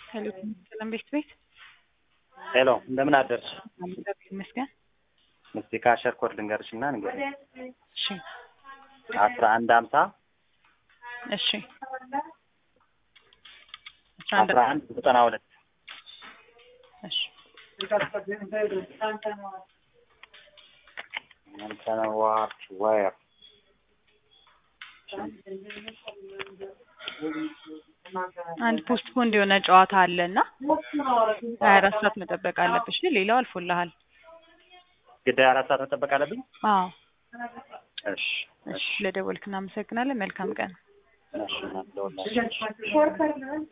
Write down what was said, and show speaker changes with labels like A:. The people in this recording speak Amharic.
A: ሄሎ ሰላም ቤት ቤት
B: ሄሎ እንደምን አደርሽ?
A: እግዚአብሔር ይመስገን።
B: እስቲ ካሸር ኮድ ልንገርሽ እና ንገሪኝ።
A: እሺ
B: አስራ አንድ ሀምሳ
A: እሺ
B: አስራ አንድ ዘጠና ሁለት
A: እሺ
B: ዋት ዋየር
A: አንድ ፖስት ፖንድ የሆነ ጨዋታ አለ እና ሀያ አራት ሰዓት መጠበቅ አለብሽ። ሌላው አልፎልሃል።
B: ግድ አራት ሰዓት መጠበቅ አለብኝ?
A: አዎ
B: እሺ
A: እሺ፣ ለደወልክ እናመሰግናለን። መልካም ቀን።
B: እሺ እናት ደውላለች።